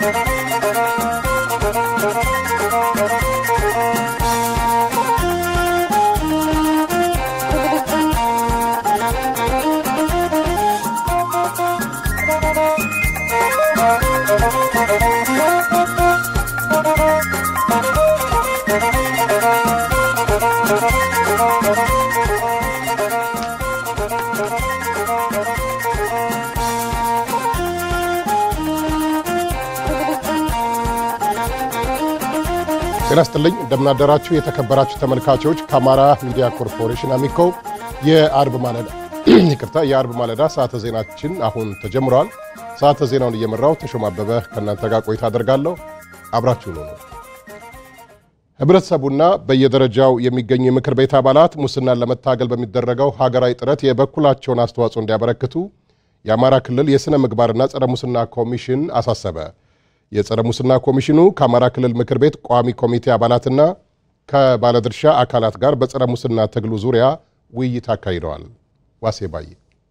ጤና ይስጥልኝ እንደምናደራችሁ የተከበራችሁ ተመልካቾች ከአማራ ሚዲያ ኮርፖሬሽን አሚኮ የአርብ ማለዳ ይቅርታ የአርብ ማለዳ ሰዓተ ዜናችን አሁን ተጀምረዋል። ሰዓተ ዜናውን እየመራው ተሾማ አበበ ከእናንተ ጋር ቆይታ አደርጋለሁ። አብራችሁ ነው ነው ህብረተሰቡና በየደረጃው የሚገኙ የምክር ቤት አባላት ሙስናን ለመታገል በሚደረገው ሀገራዊ ጥረት የበኩላቸውን አስተዋጽኦ እንዲያበረክቱ የአማራ ክልል የሥነ ምግባርና ጸረ ሙስና ኮሚሽን አሳሰበ። የጸረ ሙስና ኮሚሽኑ ከአማራ ክልል ምክር ቤት ቋሚ ኮሚቴ አባላትና ከባለድርሻ አካላት ጋር በጸረ ሙስና ትግሉ ዙሪያ ውይይት አካሂደዋል። ዋሴ ባዬ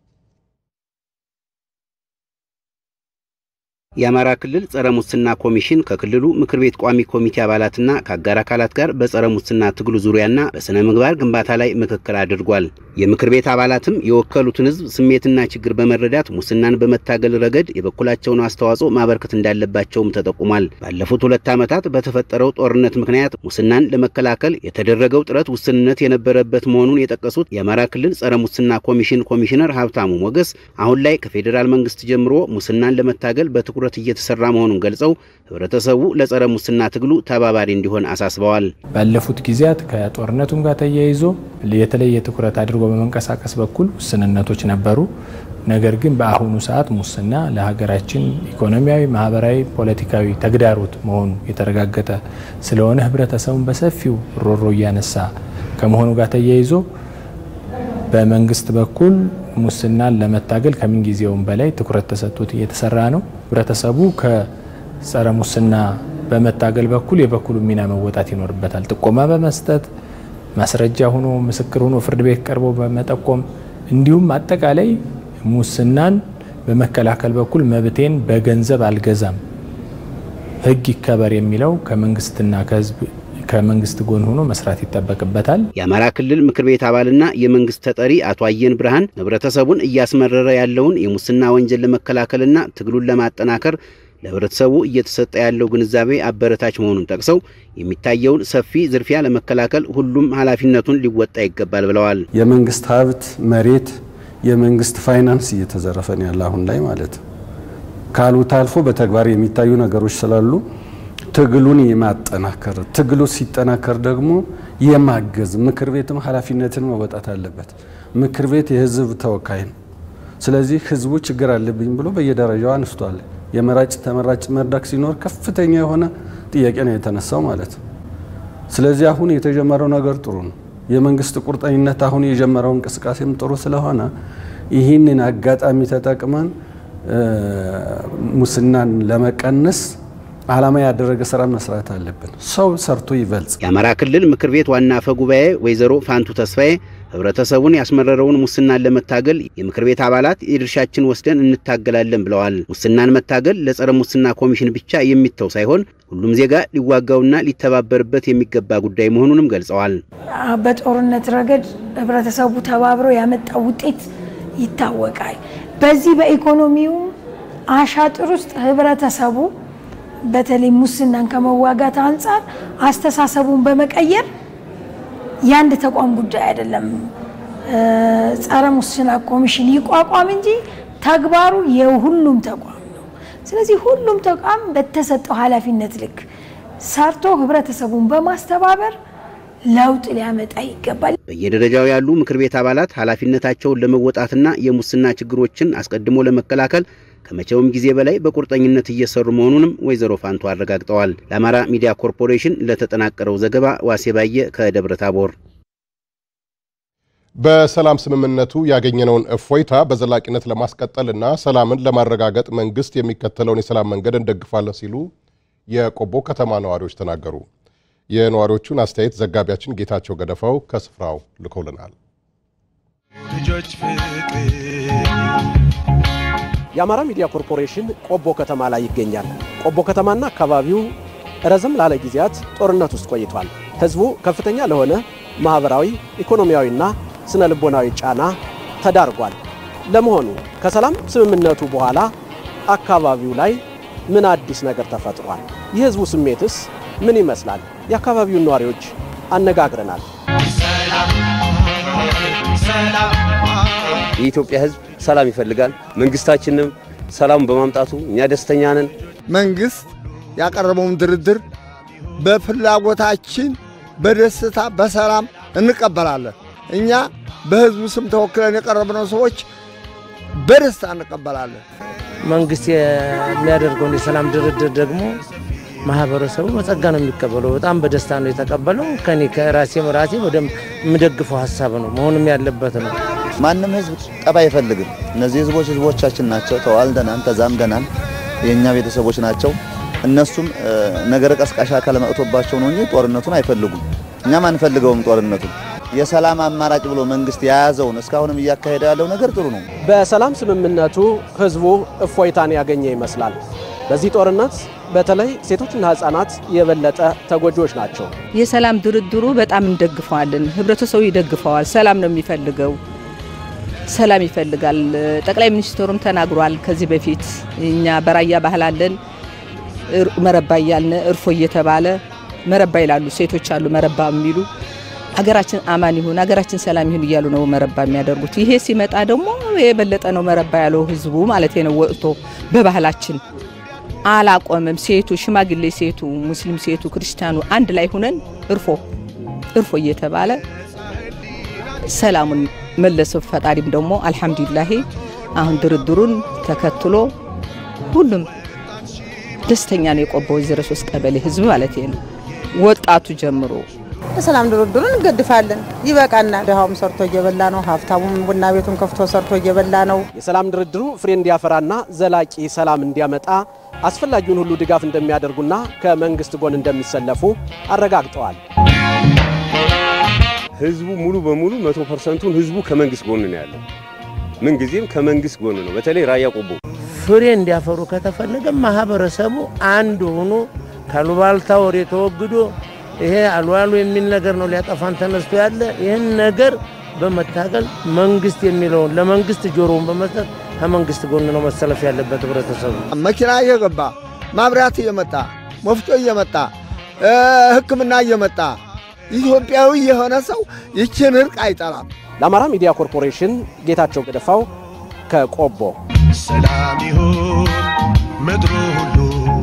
የአማራ ክልል ጸረ ሙስና ኮሚሽን ከክልሉ ምክር ቤት ቋሚ ኮሚቴ አባላትና ከአጋር አካላት ጋር በጸረ ሙስና ትግሉ ዙሪያና በሥነ ምግባር ግንባታ ላይ ምክክር አድርጓል። የምክር ቤት አባላትም የወከሉትን ሕዝብ ስሜትና ችግር በመረዳት ሙስናን በመታገል ረገድ የበኩላቸውን አስተዋጽኦ ማበርከት እንዳለባቸውም ተጠቁሟል። ባለፉት ሁለት ዓመታት በተፈጠረው ጦርነት ምክንያት ሙስናን ለመከላከል የተደረገው ጥረት ውስንነት የነበረበት መሆኑን የጠቀሱት የአማራ ክልል ጸረ ሙስና ኮሚሽን ኮሚሽነር ሀብታሙ ሞገስ አሁን ላይ ከፌዴራል መንግስት ጀምሮ ሙስናን ለመታገል በትኩረት ትኩረት እየተሰራ መሆኑን ገልጸው ህብረተሰቡ ለጸረ ሙስና ትግሉ ተባባሪ እንዲሆን አሳስበዋል። ባለፉት ጊዜያት ከጦርነቱም ጋር ተያይዞ የተለየ ትኩረት አድርጎ በመንቀሳቀስ በኩል ውስንነቶች ነበሩ። ነገር ግን በአሁኑ ሰዓት ሙስና ለሀገራችን ኢኮኖሚያዊ፣ ማህበራዊ፣ ፖለቲካዊ ተግዳሮት መሆኑ የተረጋገጠ ስለሆነ ህብረተሰቡን በሰፊው ሮሮ እያነሳ ከመሆኑ ጋር ተያይዞ በመንግስት በኩል ሙስናን ለመታገል ከምንጊዜውም በላይ ትኩረት ተሰጥቶት እየተሰራ ነው። ህብረተሰቡ ከጸረ ሙስና በመታገል በኩል የበኩሉ ሚና መወጣት ይኖርበታል። ጥቆማ በመስጠት ማስረጃ ሆኖ ምስክር ሆኖ ፍርድ ቤት ቀርቦ በመጠቆም እንዲሁም አጠቃላይ ሙስናን በመከላከል በኩል መብቴን በገንዘብ አልገዛም፣ ህግ ይከበር የሚለው ከመንግስትና ከህዝብ ከመንግስት ጎን ሆኖ መስራት ይጠበቅበታል። የአማራ ክልል ምክር ቤት አባልና የመንግስት ተጠሪ አቶ አየን ብርሃን ህብረተሰቡን እያስመረረ ያለውን የሙስና ወንጀል ለመከላከልና ትግሉን ለማጠናከር ለህብረተሰቡ እየተሰጠ ያለው ግንዛቤ አበረታች መሆኑን ጠቅሰው የሚታየውን ሰፊ ዝርፊያ ለመከላከል ሁሉም ኃላፊነቱን ሊወጣ ይገባል ብለዋል። የመንግስት ሀብት፣ መሬት፣ የመንግስት ፋይናንስ እየተዘረፈ ነው ያለ አሁን ላይ ማለት ነው። ካሉት አልፎ በተግባር የሚታዩ ነገሮች ስላሉ ትግሉን የማጠናከር ትግሉ ሲጠናከር ደግሞ የማገዝ ምክር ቤትም ኃላፊነትን መወጣት አለበት። ምክር ቤት የህዝብ ተወካይ ነው። ስለዚህ ህዝቡ ችግር አለብኝ ብሎ በየደረጃው አንስቷል። የመራጭ ተመራጭ መድረክ ሲኖር ከፍተኛ የሆነ ጥያቄ ነው የተነሳው ማለት ነው። ስለዚህ አሁን የተጀመረው ነገር ጥሩ ነው። የመንግስት ቁርጠኝነት አሁን የጀመረው እንቅስቃሴም ጥሩ ስለሆነ ይህንን አጋጣሚ ተጠቅመን ሙስናን ለመቀነስ ዓላማ ያደረገ ስራ መስራት አለብን። ሰው ሰርቶ ይበልጽ። የአማራ ክልል ምክር ቤት ዋና አፈ ጉባኤ ወይዘሮ ፋንቱ ተስፋዬ ህብረተሰቡን ያስመረረውን ሙስናን ለመታገል የምክር ቤት አባላት የድርሻችን ወስደን እንታገላለን ብለዋል። ሙስናን መታገል ለጸረ ሙስና ኮሚሽን ብቻ የሚተው ሳይሆን ሁሉም ዜጋ ሊዋጋውና ሊተባበርበት የሚገባ ጉዳይ መሆኑንም ገልጸዋል። በጦርነት ረገድ ህብረተሰቡ ተባብሮ ያመጣው ውጤት ይታወቃል። በዚህ በኢኮኖሚውም አሻጥር ውስጥ ህብረተሰቡ በተለይ ሙስናን ከመዋጋት አንጻር አስተሳሰቡን በመቀየር የአንድ ተቋም ጉዳይ አይደለም። ጸረ ሙስና ኮሚሽን ይቋቋም እንጂ ተግባሩ የሁሉም ተቋም ነው። ስለዚህ ሁሉም ተቋም በተሰጠው ኃላፊነት ልክ ሰርቶ ህብረተሰቡን በማስተባበር ለውጥ ሊያመጣ ይገባል። በየደረጃው ያሉ ምክር ቤት አባላት ኃላፊነታቸውን ለመወጣትና የሙስና ችግሮችን አስቀድሞ ለመከላከል ከመቼውም ጊዜ በላይ በቁርጠኝነት እየሰሩ መሆኑንም ወይዘሮ ፋንቱ አረጋግጠዋል። ለአማራ ሚዲያ ኮርፖሬሽን ለተጠናቀረው ዘገባ ዋሴ ባየ ከደብረ ታቦር። በሰላም ስምምነቱ ያገኘነውን እፎይታ በዘላቂነት ለማስቀጠልና ሰላምን ለማረጋገጥ መንግስት የሚከተለውን የሰላም መንገድ እንደግፋለን ሲሉ የቆቦ ከተማ ነዋሪዎች ተናገሩ። የነዋሪዎቹን አስተያየት ዘጋቢያችን ጌታቸው ገደፋው ከስፍራው ልኮልናል። የአማራ ሚዲያ ኮርፖሬሽን ቆቦ ከተማ ላይ ይገኛል። ቆቦ ከተማና አካባቢው ረዘም ላለ ጊዜያት ጦርነት ውስጥ ቆይቷል። ህዝቡ ከፍተኛ ለሆነ ማህበራዊ፣ ኢኮኖሚያዊና ስነ ልቦናዊ ጫና ተዳርጓል። ለመሆኑ ከሰላም ስምምነቱ በኋላ አካባቢው ላይ ምን አዲስ ነገር ተፈጥሯል? የህዝቡ ስሜትስ ምን ይመስላል? የአካባቢውን ነዋሪዎች አነጋግረናል። የኢትዮጵያ ህዝብ ሰላም ይፈልጋል። መንግስታችንም ሰላሙን በማምጣቱ እኛ ደስተኛ ነን። መንግስት ያቀረበውን ድርድር በፍላጎታችን በደስታ በሰላም እንቀበላለን። እኛ በህዝቡ ስም ተወክለን የቀረብነው ሰዎች በደስታ እንቀበላለን። መንግስት የሚያደርገውን የሰላም ድርድር ደግሞ ማህበረሰቡ በጸጋ ነው የሚቀበለው። በጣም በደስታ ነው የተቀበለው። ከኔ ከራሴ ራሴ ወደ የምደግፈው ሀሳብ ነው መሆንም ያለበት ነው። ማንም ህዝብ ጠብ አይፈልግም። እነዚህ ህዝቦች ህዝቦቻችን ናቸው። ተዋልደናል፣ ተዛምደናል፣ የእኛ ቤተሰቦች ናቸው። እነሱም ነገረ ቀስቃሽ አካል መጥቶባቸው ነው እንጂ ጦርነቱን አይፈልጉም። እኛም አንፈልገውም ጦርነቱን። የሰላም አማራጭ ብሎ መንግስት የያዘውን እስካሁንም እያካሄደ ያለው ነገር ጥሩ ነው። በሰላም ስምምነቱ ህዝቡ እፎይታን ያገኘ ይመስላል። በዚህ ጦርነት በተለይ ሴቶችና ህጻናት የበለጠ ተጎጂዎች ናቸው። የሰላም ድርድሩ በጣም እንደግፈዋለን። ህብረተሰቡ ይደግፈዋል። ሰላም ነው የሚፈልገው፣ ሰላም ይፈልጋል። ጠቅላይ ሚኒስትሩም ተናግሯል። ከዚህ በፊት እኛ በራያ ባህል አለን መረባ እያልን እርፎ እየተባለ መረባ ይላሉ ሴቶች አሉ መረባ የሚሉ ሀገራችን አማን ይሁን ሀገራችን ሰላም ይሁን እያሉ ነው መረባ የሚያደርጉት። ይሄ ሲመጣ ደግሞ የበለጠ ነው መረባ ያለው ህዝቡ ማለት ነው። ወጥቶ በባህላችን አላቆምም። ሴቱ፣ ሽማግሌ ሴቱ፣ ሙስሊም ሴቱ፣ ክርስቲያኑ አንድ ላይ ሁነን እርፎ እርፎ እየተባለ ሰላሙን መለሰው። ፈጣሪም ደግሞ አልሐምዱሊላሂ አሁን ድርድሩን ተከትሎ ሁሉም ደስተኛ ነው። የቆቦ ዜሮ ሶስት ቀበሌ ህዝብ ማለት ነው ወጣቱ ጀምሮ የሰላም ድርድሩን እንገድፋለን። ይበቃናል። ድሃውም ሰርቶ እየበላ ነው፣ ሀብታሙም ቡና ቤቱን ከፍቶ ሰርቶ እየበላ ነው። የሰላም ድርድሩ ፍሬ እንዲያፈራና ዘላቂ ሰላም እንዲያመጣ አስፈላጊውን ሁሉ ድጋፍ እንደሚያደርጉና ከመንግስት ጎን እንደሚሰለፉ አረጋግጠዋል። ህዝቡ ሙሉ በሙሉ መቶ ፐርሰንቱን ህዝቡ ከመንግስት ጎን ነው ያለው። ምንጊዜም ከመንግስት ጎን ነው። በተለይ ራያ ቆቦ ፍሬ እንዲያፈሩ ከተፈለገ ማህበረሰቡ አንድ ሆኖ ካሉባልታ ወሬ ተወግዶ ይሄ አልዋሉ የሚል ነገር ነው ሊያጠፋን ተነስቶ ያለ ይህን ነገር በመታገል መንግስት የሚለውን ለመንግስት ጆሮውን በመስጠት ከመንግስት ጎን ነው መሰለፍ ያለበት ህብረተሰቡ። መኪና እየገባ ማብራት እየመጣ ወፍጮ እየመጣ ሕክምና እየመጣ ኢትዮጵያዊ የሆነ ሰው ይችን እርቅ አይጠላም። ለአማራ ሚዲያ ኮርፖሬሽን ጌታቸው ገደፋው ከቆቦ። ሰላም ይሁን ምድሩ ሁሉ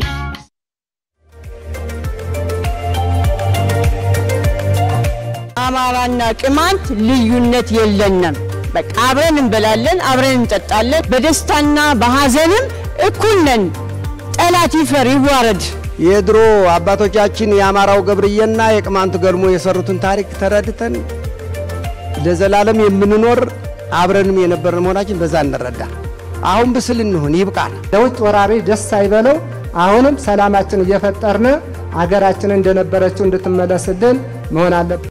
አማራና ቅማንት ልዩነት የለንም። በቃ አብረን እንበላለን፣ አብረን እንጠጣለን። በደስታና በሐዘንም እኩል ነን። ጠላት ይፈር ይዋረድ። የድሮ አባቶቻችን የአማራው ገብርዬና የቅማንቱ ገልሞ የሰሩትን ታሪክ ተረድተን ለዘላለም የምንኖር አብረንም የነበርን መሆናችን በዛ እንረዳ። አሁን ብስል እንሁን፣ ይብቃል። ለውጭ ወራሪ ደስ አይበለው። አሁንም ሰላማችን እየፈጠርን አገራችን እንደነበረችው እንድትመለስልን መሆን አለብን።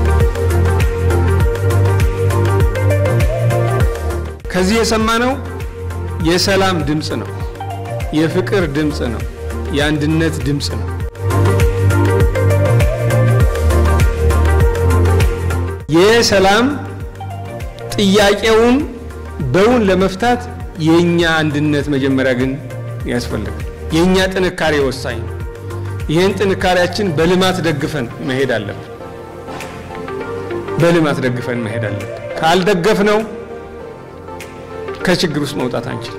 ከዚህ የሰማነው የሰላም ድምፅ ነው፣ የፍቅር ድምፅ ነው፣ የአንድነት ድምፅ ነው። የሰላም ጥያቄውን በውን ለመፍታት የእኛ አንድነት መጀመሪያ ግን ያስፈልጋል። የእኛ ጥንካሬ ወሳኝ ነው። ይህን ጥንካሬያችን በልማት ደግፈን መሄድ አለብን። በልማት ደግፈን መሄድ አለብን። ካልደገፍነው ከችግር ውስጥ መውጣት አንችልም።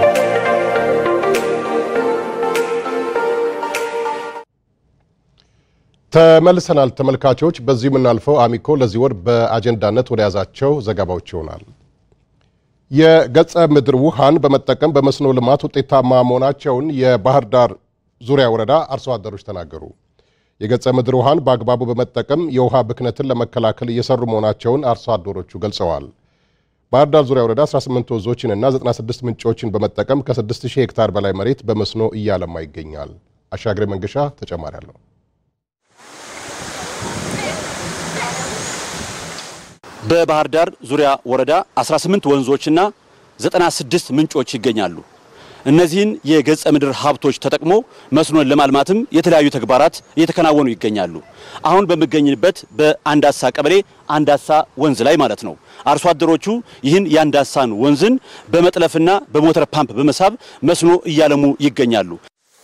ተመልሰናል ተመልካቾች። በዚህ የምናልፈው አሚኮ ለዚህ ወር በአጀንዳነት ወደ ያዛቸው ዘገባዎች ይሆናል። የገጸ ምድር ውሃን በመጠቀም በመስኖ ልማት ውጤታማ መሆናቸውን የባህር ዳር ዙሪያ ወረዳ አርሶ አደሮች ተናገሩ። የገጸ ምድር ውሃን በአግባቡ በመጠቀም የውሃ ብክነትን ለመከላከል እየሰሩ መሆናቸውን አርሶ አደሮቹ ገልጸዋል። ባህር ዳር ዙሪያ ወረዳ 18 ወንዞችንና 96 ምንጮችን በመጠቀም ከ6000 ሄክታር በላይ መሬት በመስኖ እያለማ ይገኛል። አሻግሬ መንገሻ ተጨማሪ አለው። በባህር ዳር ዙሪያ ወረዳ 18 ወንዞችና 96 ምንጮች ይገኛሉ። እነዚህን የገጸ ምድር ሀብቶች ተጠቅሞ መስኖን ለማልማትም የተለያዩ ተግባራት እየተከናወኑ ይገኛሉ። አሁን በሚገኝበት በአንዳሳ ቀበሌ አንዳሳ ወንዝ ላይ ማለት ነው። አርሶ አደሮቹ ይህን የአንዳሳን ወንዝን በመጥለፍና በሞተር ፓምፕ በመሳብ መስኖ እያለሙ ይገኛሉ።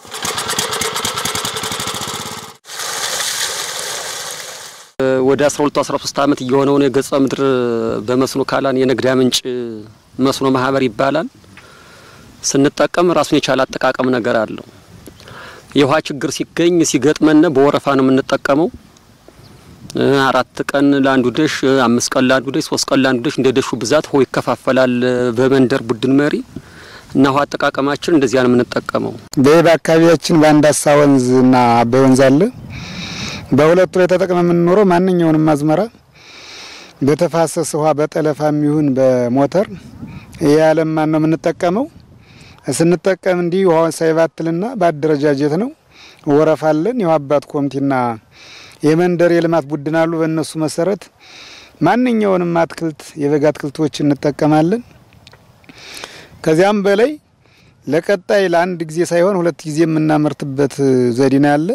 ወደ 12 13 ዓመት እየሆነው ነው። የገጸ ምድር በመስኖ ካላን የንግዳ ምንጭ መስኖ ማህበር ይባላል። ስንጠቀም ራሱን የቻለ አጠቃቀም ነገር አለው። የውሃ ችግር ሲገኝ ሲገጥመን በወረፋ ነው የምንጠቀመው። አራት ቀን ለአንዱ ደሽ፣ አምስት ቀን ለአንዱ ደሽ፣ ሶስት ቀን ለአንዱ ደሽ እንደ ደሹ ብዛት ውሃ ይከፋፈላል በመንደር ቡድን መሪ እና ውሃ አጠቃቀማችን እንደዚያ ነው የምንጠቀመው። በይህ በአካባቢያችን በአንዳሳ ወንዝና አባይ ወንዝ አለ። በሁለቱ ላይ ተጠቅመ የምንኖረው ማንኛውንም አዝመራ በተፋሰስ ውሃ በጠለፋም ይሁን በሞተር ያለማን ነው የምንጠቀመው። ስንጠቀም እንዲህ ውሃውን ሳይባትልና በአደረጃጀት ነው። ወረፋ አለን። የውሃ አባት ኮሚቴና የመንደር የልማት ቡድን አሉ። በእነሱ መሰረት ማንኛውንም አትክልት የበጋ አትክልቶች እንጠቀማለን። ከዚያም በላይ ለቀጣይ ለአንድ ጊዜ ሳይሆን ሁለት ጊዜ የምናመርትበት ዘዴ ነው ያለ።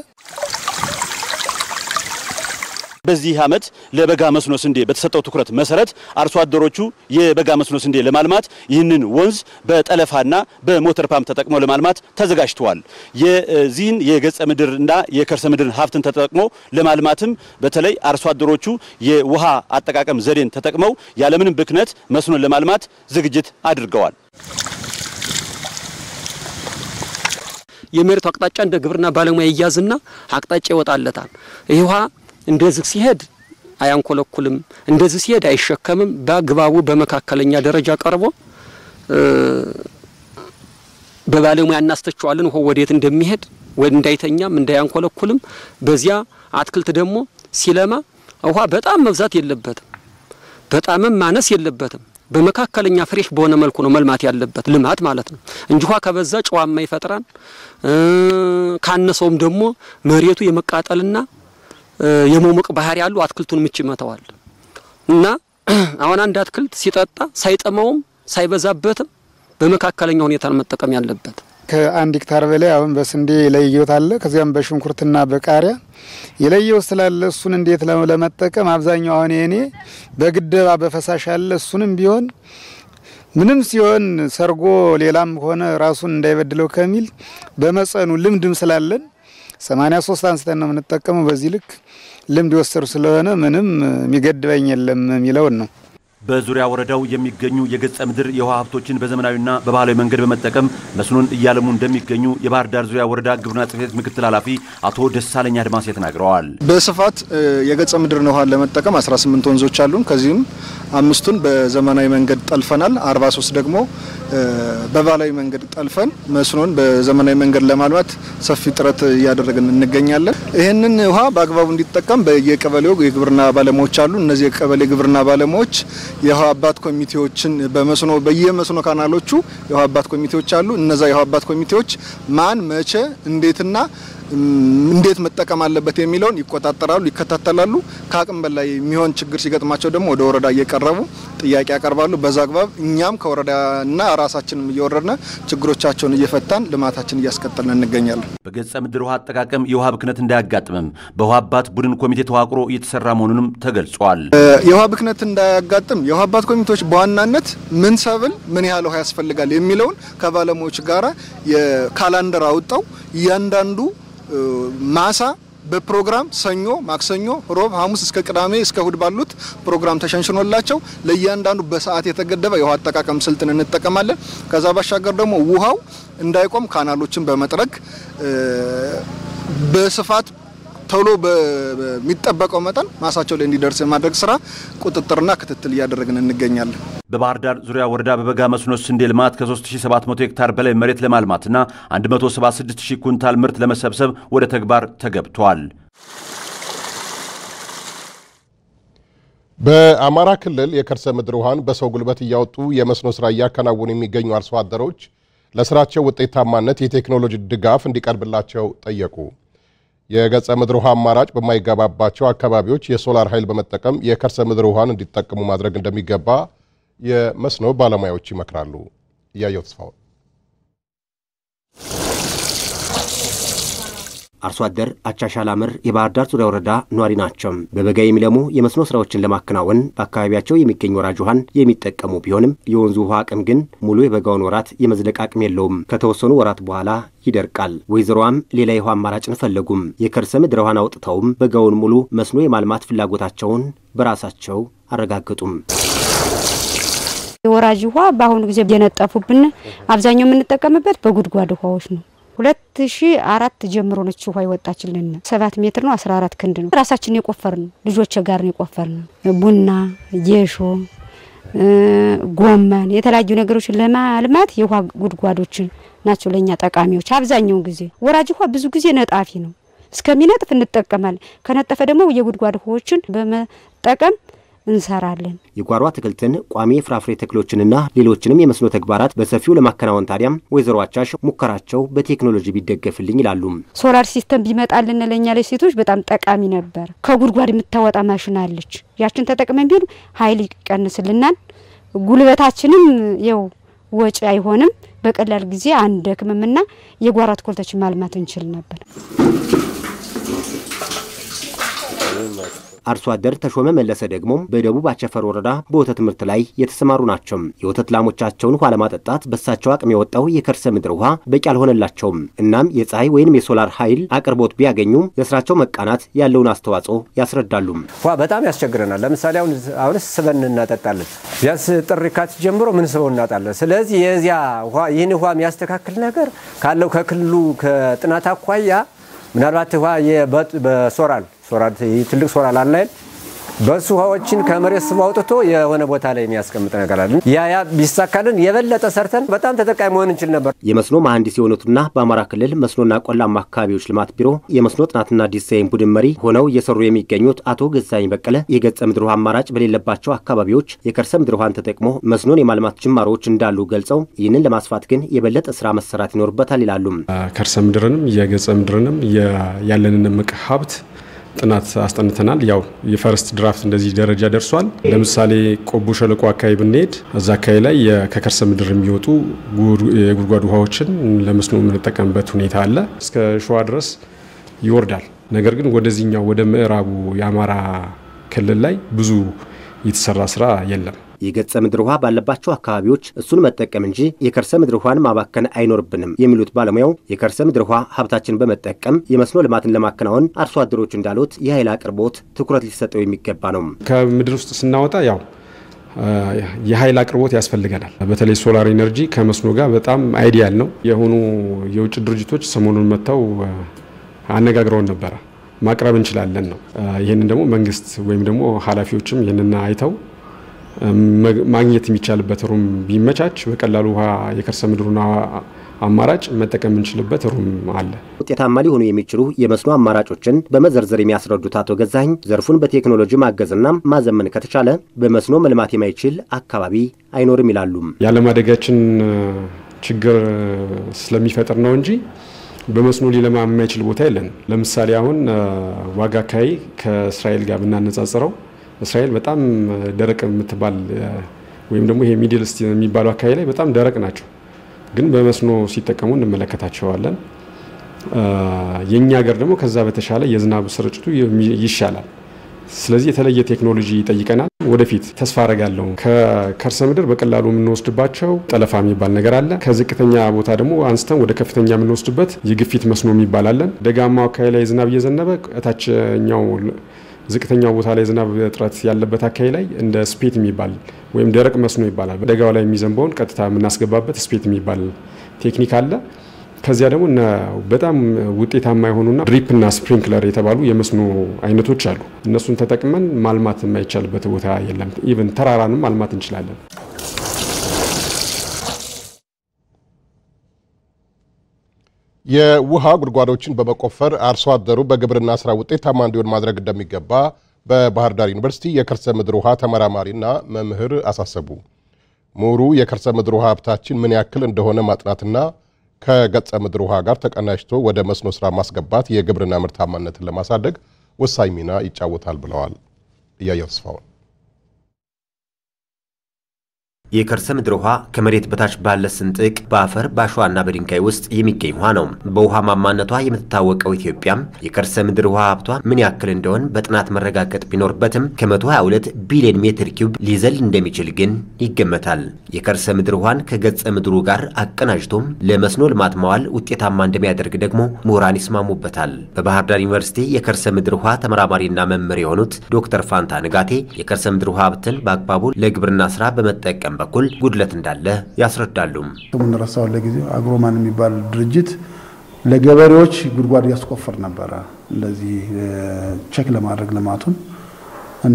በዚህ ዓመት ለበጋ መስኖ ስንዴ በተሰጠው ትኩረት መሰረት አርሶ አደሮቹ የበጋ መስኖ ስንዴ ለማልማት ይህንን ወንዝ በጠለፋና በሞተር ፓምፕ ተጠቅሞ ለማልማት ተዘጋጅተዋል። የዚህን የገጸ ምድርና የከርሰ ምድር ሀብትን ተጠቅሞ ለማልማትም በተለይ አርሶ አደሮቹ የውሃ አጠቃቀም ዘዴን ተጠቅመው ያለምንም ብክነት መስኖን ለማልማት ዝግጅት አድርገዋል። የመሬቱ አቅጣጫ እንደ ግብርና ባለሙያ ይያዝና አቅጣጫ ይወጣለታል። ይህ ውሃ እንደዚህ ሲሄድ አያንኮለኩልም፣ እንደዚህ ሲሄድ አይሸከምም። በአግባቡ በመካከለኛ ደረጃ ቀርቦ በባለሙያ እናስተቸዋለን ውሃው ወዴት እንደሚሄድ እንዳይተኛም እንዳያንኮለኩልም። በዚያ አትክልት ደግሞ ሲለማ ውሃ በጣም መብዛት የለበትም፣ በጣምም ማነስ የለበትም። በመካከለኛ ፍሬሽ በሆነ መልኩ ነው መልማት ያለበት ልማት ማለት ነው እንጂ ውሃ ከበዛ ጨዋማ ይፈጥራል። ካነሰውም ደግሞ መሬቱ የመቃጠልና የመሞቅ ባህሪ ያሉ አትክልቱን ምች ይመተዋል እና አሁን አንድ አትክልት ሲጠጣ ሳይጠማውም ሳይበዛበትም በመካከለኛ ሁኔታ ነው መጠቀም ያለበት። ከአንድ ሄክታር በላይ አሁን በስንዴ የለየውት አለ። ከዚያም በሽንኩርትና በቃሪያ የለየው ስላለ እሱን እንዴት ለመጠቀም አብዛኛው አሁን የኔ በግደባ በፈሳሽ አለ። እሱንም ቢሆን ምንም ሲሆን ሰርጎ ሌላም ሆነ ራሱን እንዳይበድለው ከሚል በመጠኑ ልምድም ስላለን 83 አንስተን ነው የምንጠቀመው። በዚህ ልክ ልምድ የወሰዱ ስለሆነ ምንም የሚገድበኝ የለም የሚለውን ነው። በዙሪያ ወረዳው የሚገኙ የገጸ ምድር የውሃ ሀብቶችን በዘመናዊና በባህላዊ መንገድ በመጠቀም መስኖን እያለሙ እንደሚገኙ የባህር ዳር ዙሪያ ወረዳ ግብርና ጽሕፈት ቤት ምክትል ኃላፊ አቶ ደሳለኝ አድማሴ ተናግረዋል። በስፋት የገጸ ምድርን ውሃ ለመጠቀም 18 ወንዞች አሉን። ከዚህም አምስቱን በዘመናዊ መንገድ ጠልፈናል። 43 ደግሞ በባህላዊ መንገድ ጠልፈን መስኖን በዘመናዊ መንገድ ለማልማት ሰፊ ጥረት እያደረግን እንገኛለን። ይህንን ውሃ በአግባቡ እንዲጠቀም በየቀበሌው የግብርና ባለሙያዎች አሉ። እነዚህ የቀበሌ ግብርና ባለሙያዎች የውሃ አባት ኮሚቴዎችን በመስኖ በየመስኖ ካናሎቹ የውሃ አባት ኮሚቴዎች አሉ። እነዛ የውሃ አባት ኮሚቴዎች ማን መቼ እንዴትና እንዴት መጠቀም አለበት የሚለውን ይቆጣጠራሉ፣ ይከታተላሉ። ከአቅም በላይ የሚሆን ችግር ሲገጥማቸው ደግሞ ወደ ወረዳ እየቀረቡ ጥያቄ ያቀርባሉ። በዛ አግባብ እኛም ከወረዳና ራሳችንም እየወረድነ ችግሮቻቸውን እየፈታን ልማታችን እያስቀጠልን እንገኛለን። በገጸ ምድር ውሃ አጠቃቀም የውሃ ብክነት እንዳያጋጥምም በውሃ አባት ቡድን ኮሚቴ ተዋቅሮ እየተሰራ መሆኑንም ተገልጿል። የውሃ ብክነት እንዳያጋጥም የውሃ አባት ኮሚቴዎች በዋናነት ምን ሰብል ምን ያህል ውሃ ያስፈልጋል የሚለውን ከባለሙያዎች ጋራ የካላንደር አውጣው እያንዳንዱ ማሳ በፕሮግራም ሰኞ፣ ማክሰኞ፣ ሮብ፣ ሐሙስ እስከ ቅዳሜ እስከ እሁድ ባሉት ፕሮግራም ተሸንሽኖላቸው ለእያንዳንዱ በሰዓት የተገደበ የውሃ አጠቃቀም ስልትን እንጠቀማለን። ከዛ ባሻገር ደግሞ ውሃው እንዳይቆም ካናሎችን በመጥረግ በስፋት ቶሎ በሚጠበቀው መጠን ማሳቸው ላይ እንዲደርስ የማድረግ ስራ ቁጥጥርና ክትትል እያደረግን እንገኛለን። በባህር ዳር ዙሪያ ወረዳ በበጋ መስኖ ስንዴ ልማት ከ3700 ሄክታር በላይ መሬት ለማልማትና 176000 ኩንታል ምርት ለመሰብሰብ ወደ ተግባር ተገብቷል። በአማራ ክልል የከርሰ ምድር ውሃን በሰው ጉልበት እያወጡ የመስኖ ስራ እያከናወኑ የሚገኙ አርሶ አደሮች ለስራቸው ውጤታማነት የቴክኖሎጂ ድጋፍ እንዲቀርብላቸው ጠየቁ። የገጸ ምድር ውሃ አማራጭ በማይገባባቸው አካባቢዎች የሶላር ኃይል በመጠቀም የከርሰ ምድር ውሃን እንዲጠቀሙ ማድረግ እንደሚገባ የመስኖ ባለሙያዎች ይመክራሉ። እያየው ተስፋውን አርሶ አደር አቻሻል አምር የባህር ዳር ዙሪያ ወረዳ ነዋሪ ናቸው። በበጋ የሚለሙ የመስኖ ስራዎችን ለማከናወን በአካባቢያቸው የሚገኝ ወራጅ ውሃን የሚጠቀሙ ቢሆንም የወንዙ ውሃ አቅም ግን ሙሉ የበጋውን ወራት የመዝለቅ አቅም የለውም። ከተወሰኑ ወራት በኋላ ይደርቃል። ወይዘሮዋም ሌላ የውሃ አማራጭን ፈለጉም። የከርሰ ምድር ውሃን አውጥተውም በጋውን ሙሉ መስኖ የማልማት ፍላጎታቸውን በራሳቸው አረጋገጡም። የወራጅ ውሃ በአሁኑ ጊዜ እየነጠፉብን አብዛኛው የምንጠቀምበት በጉድጓድ ውሃዎች ነው። ሁለት ሺ አራት ጀምሮ ነች ውሃ ይወጣችልን። ሰባት ሜትር ነው፣ አስራ አራት ክንድ ነው። ራሳችን የቆፈር ነው፣ ልጆች ጋር ነው የቆፈር ነው። ቡና፣ ጌሾ፣ ጎመን የተለያዩ ነገሮችን ለማልማት የውሃ ጉድጓዶችን ናቸው ለእኛ ጠቃሚዎች። አብዛኛውን ጊዜ ወራጅ ውሃ ብዙ ጊዜ ነጣፊ ነው። እስከሚነጥፍ እንጠቀማለን። ከነጠፈ ደግሞ የጉድጓድ ውሃዎችን በመጠቀም እንሰራለን። የጓሮ አትክልትን፣ ቋሚ የፍራፍሬ ተክሎችንና ሌሎችንም የመስኖ ተግባራት በሰፊው ለማከናወን ታዲያም ወይዘሮ አቻሽ ሙከራቸው በቴክኖሎጂ ቢደገፍልኝ ይላሉ። ሶላር ሲስተም ቢመጣልን ለእኛ ላይ ሴቶች በጣም ጠቃሚ ነበር። ከጉድጓድ የምታወጣ ማሽን አለች። ያችን ተጠቅመን ቢሆን ኃይል ይቀንስልናል። ጉልበታችንም የው ወጪ አይሆንም። በቀላል ጊዜ አንደክምምና የጓሮ አትክልቶችን ማልማት እንችል ነበር። አርሶ አደር ተሾመ መለሰ ደግሞ በደቡብ አቸፈር ወረዳ በወተት ምርት ላይ የተሰማሩ ናቸው። የወተት ላሞቻቸውን ውሃ ለማጠጣት በሳቸው አቅም የወጣው የከርሰ ምድር ውሃ በቂ አልሆነላቸውም። እናም የፀሐይ ወይንም የሶላር ኃይል አቅርቦት ቢያገኙም ለስራቸው መቃናት ያለውን አስተዋጽኦ ያስረዳሉ። ውሃ በጣም ያስቸግረናል። ለምሳሌ አሁን አሁንስ ስበን እናጠጣለን። ቢያንስ ጥር የካቲት ጀምሮ ምን ስበው እናጣለን። ስለዚህ የዚያ ይህን ውሃ የሚያስተካክል ነገር ካለው ከክልሉ ከጥናት አኳያ ምናልባት ውሃ በሶራል ሶራል ትልቅ ሶራል አላይል በሱ ውሃዎችን ከመሬት ስቦ አውጥቶ የሆነ ቦታ ላይ የሚያስቀምጥ ነገር አለ። ያ ያ ቢሳካልን የበለጠ ሰርተን በጣም ተጠቃሚ መሆን እንችል ነበር። የመስኖ መሐንዲስ የሆኑትና በአማራ ክልል መስኖና ቆላማ አካባቢዎች ልማት ቢሮ የመስኖ ጥናትና ዲዛይን ቡድን መሪ ሆነው እየሰሩ የሚገኙት አቶ ገዛኝ በቀለ የገጸ ምድር ውሃ አማራጭ በሌለባቸው አካባቢዎች የከርሰ ምድር ውሃን ተጠቅሞ መስኖን የማልማት ጅማሮዎች እንዳሉ ገልጸው ይህንን ለማስፋት ግን የበለጠ ስራ መሰራት ይኖርበታል ይላሉ። ከርሰ ምድርንም የገጸ ምድርንም ያለንን እምቅ ሀብት ጥናት አስጠንተናል። ያው የፈርስት ድራፍት እንደዚህ ደረጃ ደርሷል። ለምሳሌ ቆቦ ሸለቆ አካባቢ ብንሄድ እዛ አካባቢ ላይ ከከርሰ ምድር የሚወጡ የጉድጓድ ውሃዎችን ለመስኖ የምንጠቀምበት ሁኔታ አለ። እስከ ሸዋ ድረስ ይወርዳል። ነገር ግን ወደዚህኛው ወደ ምዕራቡ የአማራ ክልል ላይ ብዙ የተሰራ ስራ የለም። የገጸ ምድር ውሃ ባለባቸው አካባቢዎች እሱን መጠቀም እንጂ የከርሰ ምድር ውሃን ማባከን አይኖርብንም የሚሉት ባለሙያው የከርሰ ምድር ውሃ ሀብታችን በመጠቀም የመስኖ ልማትን ለማከናወን አርሶ አደሮች እንዳሉት የኃይል አቅርቦት ትኩረት ሊሰጠው የሚገባ ነው። ከምድር ውስጥ ስናወጣ ያው የኃይል አቅርቦት ያስፈልገናል። በተለይ ሶላር ኢነርጂ ከመስኖ ጋር በጣም አይዲያል ነው። የሆኑ የውጭ ድርጅቶች ሰሞኑን መጥተው አነጋግረውን ነበረ። ማቅረብ እንችላለን ነው። ይህንን ደግሞ መንግስት ወይም ደግሞ ኃላፊዎችም ይህንን አይተው ማግኘት የሚቻልበት ሩም ቢመቻች በቀላሉ ውሃ የከርሰ ምድሩን አማራጭ መጠቀም የምንችልበት ሩም አለ። ውጤታማ ሊሆኑ የሚችሉ የመስኖ አማራጮችን በመዘርዘር የሚያስረዱት አቶ ገዛኝ ዘርፉን በቴክኖሎጂ ማገዝና ማዘመን ከተቻለ በመስኖ መልማት የማይችል አካባቢ አይኖርም ይላሉ። የአለማደጋችን ችግር ስለሚፈጥር ነው እንጂ በመስኖ ሊለማ የማይችል ቦታ የለንም። ለምሳሌ አሁን ዋጋ አካባቢ ከእስራኤል ጋር ብናነጻጽረው እስራኤል በጣም ደረቅ የምትባል ወይም ደግሞ ይሄ ሚድል ኢስት የሚባለው አካባቢ ላይ በጣም ደረቅ ናቸው፣ ግን በመስኖ ሲጠቀሙ እንመለከታቸዋለን። የእኛ ሀገር ደግሞ ከዛ በተሻለ የዝናብ ስርጭቱ ይሻላል። ስለዚህ የተለየ ቴክኖሎጂ ይጠይቀናል። ወደፊት ተስፋ አረጋለሁ። ከከርሰ ምድር በቀላሉ የምንወስድባቸው ጠለፋ የሚባል ነገር አለ። ከዝቅተኛ ቦታ ደግሞ አንስተን ወደ ከፍተኛ የምንወስድበት የግፊት መስኖ የሚባል አለን። ደጋማው አካባቢ ላይ ዝናብ እየዘነበ እታችኛው ዝቅተኛው ቦታ ላይ ዝናብ እጥረት ያለበት አካባቢ ላይ እንደ ስፔት የሚባል ወይም ደረቅ መስኖ ይባላል። ደጋው ላይ የሚዘንበውን ቀጥታ የምናስገባበት ስፔት የሚባል ቴክኒክ አለ። ከዚያ ደግሞ በጣም ውጤታማ የሆኑና ድሪፕና ስፕሪንክለር የተባሉ የመስኖ አይነቶች አሉ። እነሱን ተጠቅመን ማልማት የማይቻልበት ቦታ የለም። ኢቨን ተራራንም ማልማት እንችላለን። የውሃ ጉድጓዶችን በመቆፈር አርሶ አደሩ በግብርና ስራ ውጤታማ እንዲሆን ማድረግ እንደሚገባ በባህር ዳር ዩኒቨርሲቲ የከርሰ ምድር ውሃ ተመራማሪና መምህር አሳሰቡ። ምሁሩ የከርሰ ምድር ውሃ ሀብታችን ምን ያክል እንደሆነ ማጥናትና ከገጸ ምድር ውሃ ጋር ተቀናጅቶ ወደ መስኖ ስራ ማስገባት የግብርና ምርታማነትን ለማሳደግ ወሳኝ ሚና ይጫወታል ብለዋል። እያየው ተስፋውን የከርሰ ምድር ውሃ ከመሬት በታች ባለ ስንጥቅ በአፈር በአሸዋና በድንጋይ ውስጥ የሚገኝ ውሃ ነው። በውሃ ማማነቷ የምትታወቀው ኢትዮጵያም የከርሰ ምድር ውሃ ሀብቷ ምን ያክል እንደሆን በጥናት መረጋገጥ ቢኖርበትም ከ122 ቢሊዮን ሜትር ኪዩብ ሊዘል እንደሚችል ግን ይገመታል። የከርሰ ምድር ውሃን ከገጸ ምድሩ ጋር አቀናጅቶም ለመስኖ ልማት ማዋል ውጤታማ እንደሚያደርግ ደግሞ ምሁራን ይስማሙበታል። በባህር ዳር ዩኒቨርሲቲ የከርሰ ምድር ውሃ ተመራማሪና መምህር የሆኑት ዶክተር ፋንታ ንጋቴ የከርሰ ምድር ውሃ ሀብትን በአግባቡ ለግብርና ስራ በመጠቀም በኩል ጉድለት እንዳለ ያስረዳሉ። ስሙን ረሳው። ለጊዜው አግሮማን የሚባል ድርጅት ለገበሬዎች ጉድጓድ ያስቆፍር ነበረ እንደዚህ ቼክ ለማድረግ ልማቱን እና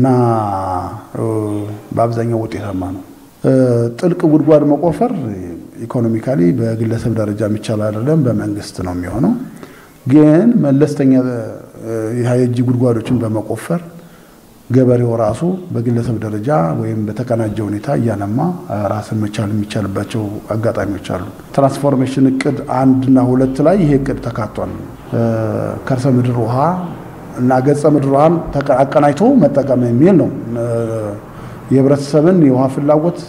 በአብዛኛው ውጤታማ ነው። ጥልቅ ጉድጓድ መቆፈር ኢኮኖሚካሊ በግለሰብ ደረጃ የሚቻል አይደለም፣ በመንግስት ነው የሚሆነው። ግን መለስተኛ የእጅ ጉድጓዶችን በመቆፈር ገበሬው ራሱ በግለሰብ ደረጃ ወይም በተቀናጀ ሁኔታ እያለማ ራስን መቻል የሚቻልባቸው አጋጣሚዎች አሉ። ትራንስፎርሜሽን እቅድ አንድና ሁለት ላይ ይሄ እቅድ ተካቷል። ከርሰ ምድር ውሃ እና ገጸ ምድር ውሃን አቀናጅቶ መጠቀም የሚል ነው። የህብረተሰብን የውሃ ፍላጎት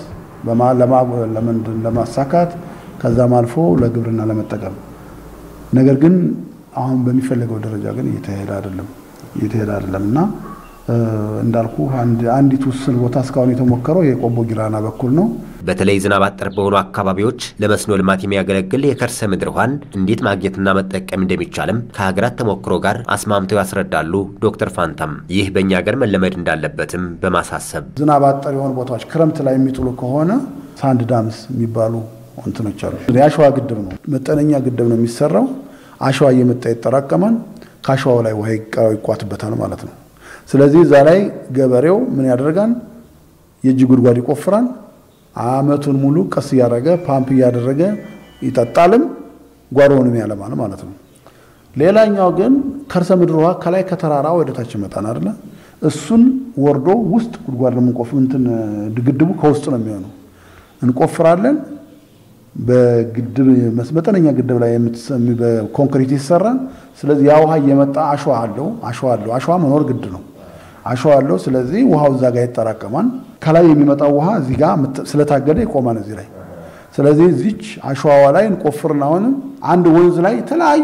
ለማሳካት ከዛም አልፎ ለግብርና ለመጠቀም ነገር ግን አሁን በሚፈለገው ደረጃ ግን እየተሄደ አይደለም እየተሄደ አይደለም እና እንዳልኩ አንዲት ውስን ቦታ እስካሁን የተሞከረው የቆቦ ጊራና በኩል ነው። በተለይ ዝናብ አጠር በሆኑ አካባቢዎች ለመስኖ ልማት የሚያገለግል የከርሰ ምድር ውሃን እንዴት ማግኘትና መጠቀም እንደሚቻልም ከሀገራት ተሞክሮ ጋር አስማምተው ያስረዳሉ ዶክተር ፋንታም። ይህ በእኛ ሀገር መለመድ እንዳለበትም በማሳሰብ ዝናብ አጠር የሆኑ ቦታዎች ክረምት ላይ የሚጥሉ ከሆነ ሳንድ ዳምስ የሚባሉ እንትኖች አሉ። የአሸዋ ግድብ ነው፣ መጠነኛ ግድብ ነው የሚሰራው። አሸዋ እየመጣ ይጠራቀማል። ከአሸዋው ላይ ውሃ ይቋትበታል ማለት ነው። ስለዚህ እዛ ላይ ገበሬው ምን ያደርጋል? የእጅ ጉድጓድ ይቆፍራል። አመቱን ሙሉ ቀስ እያደረገ ፓምፕ እያደረገ ይጠጣልም፣ ጓሮውንም ያለማል ማለት ነው። ሌላኛው ግን ከርሰ ምድር ውሃ ከላይ ከተራራ ወደ ታች ይመጣል አይደለ? እሱን ወርዶ ውስጥ ጉድጓድ ለምንቆፍ እንትን ግድቡ ከውስጥ ነው የሚሆነው። እንቆፍራለን። በግድብ መጠነኛ ግድብ ላይ በኮንክሪት ይሰራል። ስለዚህ ያ ውሃ እየመጣ አሸዋ አለው አሸዋ አለው አሸዋ መኖር ግድ ነው። አሸዋ አለው። ስለዚህ ውሃው እዛ ጋር ይጠራቀማል። ከላይ የሚመጣው ውሃ እዚህ ጋር ስለታገደ ይቆማል እዚህ ላይ። ስለዚህ እዚች አሸዋዋ ላይ እንቆፍርና አሁንም አንድ ወንዝ ላይ የተለያዩ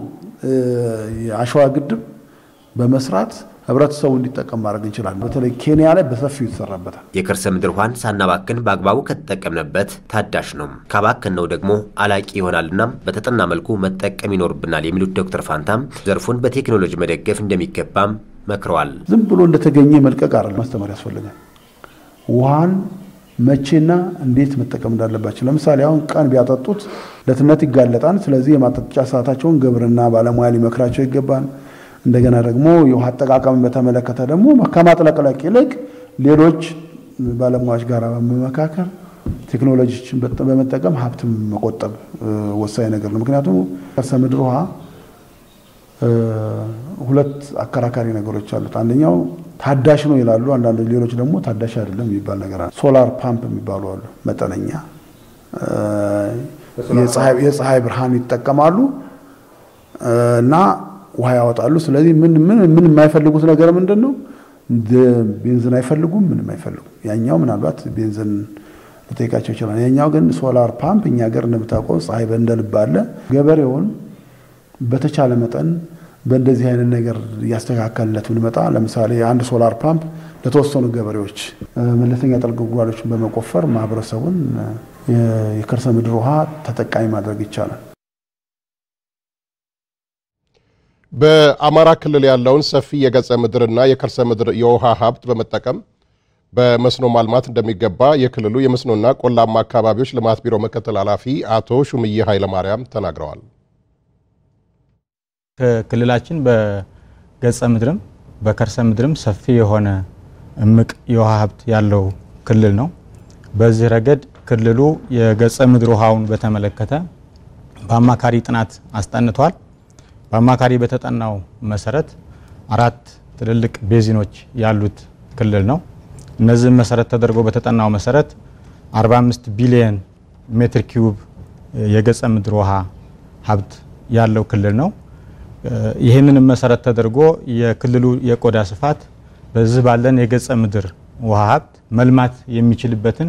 የአሸዋ ግድብ በመስራት ህብረተሰቡ እንዲጠቀም ማድረግ እንችላለን። በተለይ ኬንያ ላይ በሰፊው ይሰራበታል። የከርሰ ምድር ውሃን ሳናባክን በአግባቡ ከተጠቀምንበት ታዳሽ ነው፣ ካባከንነው ደግሞ አላቂ ይሆናልና በተጠና መልኩ መጠቀም ይኖርብናል የሚሉት ዶክተር ፋንታም ዘርፉን በቴክኖሎጂ መደገፍ እንደሚገባም መክረዋል። ዝም ብሎ እንደተገኘ መልቀቅ አይደለም፣ ማስተማር ያስፈልጋል። ውሃን መቼና እንዴት መጠቀም እንዳለባቸው ለምሳሌ አሁን ቀን ቢያጠጡት ለትነት ይጋለጣል። ስለዚህ የማጠጫ ሰዓታቸውን ግብርና ባለሙያ ሊመክራቸው ይገባል። እንደገና ደግሞ የውሃ አጠቃቀምን በተመለከተ ደግሞ ከማጥለቅለቅ ይልቅ ሌሎች ባለሙያዎች ጋር በመመካከር ቴክኖሎጂዎችን በመጠቀም ሀብትን መቆጠብ ወሳኝ ነገር ነው። ምክንያቱም ከርሰ ምድር ውሃ ሁለት አከራካሪ ነገሮች አሉት። አንደኛው ታዳሽ ነው ይላሉ፣ አንዳንዶች ሌሎች ደግሞ ታዳሽ አይደለም የሚባል ነገር አለ። ሶላር ፓምፕ የሚባሉ አሉ። መጠነኛ የፀሐይ ብርሃን ይጠቀማሉ እና ውሃ ያወጣሉ። ስለዚህ ምን ምን ምን የማይፈልጉት ነገር ምንድን ነው? ቤንዝን አይፈልጉም፣ ምንም አይፈልጉም። ያኛው ምናልባት ቤንዝን ሊጠይቃቸው ይችላል። ያኛው ግን ሶላር ፓምፕ እኛ ሀገር እንደምታውቀው ፀሐይ እንደ ልብ አለ። ገበሬውን በተቻለ መጠን በእንደዚህ አይነት ነገር እያስተካከልለት ብንመጣ ለምሳሌ አንድ ሶላር ፓምፕ ለተወሰኑ ገበሬዎች መለስተኛ ጥልቅ ጉድጓዶችን በመቆፈር ማህበረሰቡን የከርሰ ምድር ውሃ ተጠቃሚ ማድረግ ይቻላል። በአማራ ክልል ያለውን ሰፊ የገጸ ምድርና የከርሰ ምድር የውሃ ሀብት በመጠቀም በመስኖ ማልማት እንደሚገባ የክልሉ የመስኖና ቆላማ አካባቢዎች ልማት ቢሮ ምክትል ኃላፊ አቶ ሹምዬ ኃይለማርያም ተናግረዋል። ክልላችን በገጸ ምድርም በከርሰ ምድርም ሰፊ የሆነ እምቅ የውሃ ሀብት ያለው ክልል ነው። በዚህ ረገድ ክልሉ የገጸ ምድር ውሃውን በተመለከተ በአማካሪ ጥናት አስጠንቷል። በአማካሪ በተጠናው መሰረት አራት ትልልቅ ቤዚኖች ያሉት ክልል ነው። እነዚህም መሰረት ተደርጎ በተጠናው መሰረት 45 ቢሊየን ሜትር ኪዩብ የገጸ ምድር ውሃ ሀብት ያለው ክልል ነው። ይህንንም መሰረት ተደርጎ የክልሉ የቆዳ ስፋት በዚህ ባለን የገጸ ምድር ውሃ ሀብት መልማት የሚችልበትን